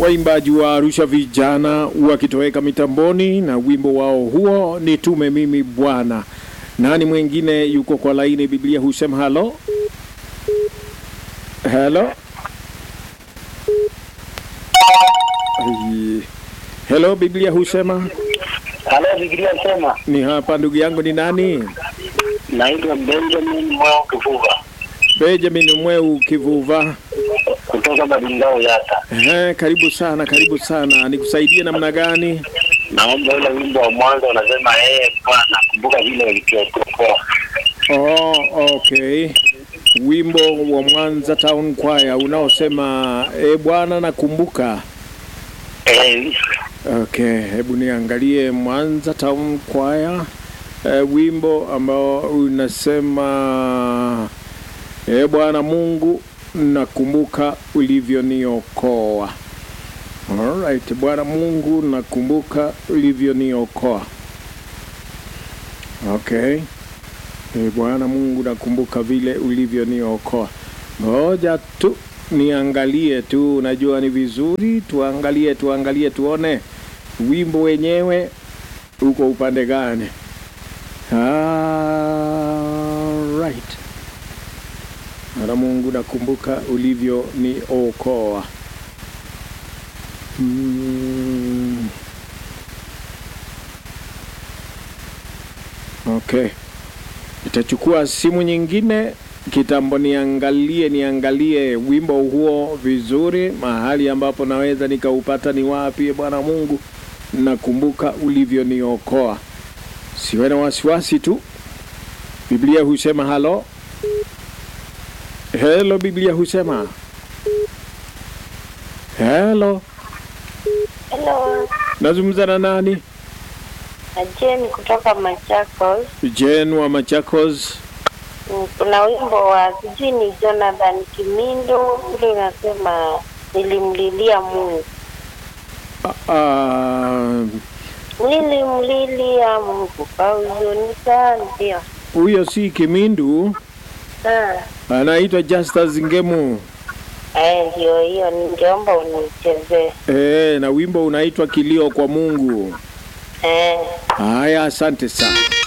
waimbaji wa Arusha vijana wakitoweka mitamboni na wimbo wao huo ni tume mimi Bwana. Nani mwingine yuko kwa laini? Biblia husema halo halo Ai. Hello, Biblia husema Halo, Biblia sema, ni hapa. Ndugu yangu ni nani? naitwa Benjamin Mwao Kivuva Benjamin Mweu Kivuva. kutoka Badingao Yata. Ehe, karibu sana, karibu sana. Nikusaidie namna gani? Naomba ule wimbo wa mwanzo unasema, ee Bwana, kumbuka vile ulivyotuokoa. Oh, okay. Wimbo wa Mwanza Town Choir unaosema e Bwana nakumbuka. Eh, Okay, hebu niangalie Mwanza Town Choir. E, wimbo ambao unasema e Bwana Mungu nakumbuka ulivyoniokoa. Alright, Bwana Mungu nakumbuka ulivyoniokoa. Okay. E Bwana Mungu nakumbuka vile ulivyoniokoa. Ngoja tu niangalie tu, najua ni vizuri tuangalie, tuangalie tuone wimbo wenyewe uko upande gani. Alright. Bwana Mungu nakumbuka ulivyoniokoa. Mm. Okay. Nitachukua simu nyingine kitambo, niangalie niangalie wimbo huo vizuri, mahali ambapo naweza nikaupata ni wapi. Bwana Mungu, nakumbuka ulivyoniokoa. Siwe na wasiwasi tu. Biblia husema halo, helo. Biblia husema helo. Hello, Nazungumza na nani? na Jane kutoka Machakos. Jen wa Machakos. Mm, Kuna wimbo wa sijui ni Jonathan Kimindo ule unasema nilimlilia Mungu, Ah, nilimlilia Mungu kwa huzuni sana. Ndio huyo si Kimindu, Ah, anaitwa Justus Ngemu. eh, ndio hiyo, ningeomba unichezee. Eh, na wimbo unaitwa Kilio kwa Mungu. Eh. Haya, asante sana.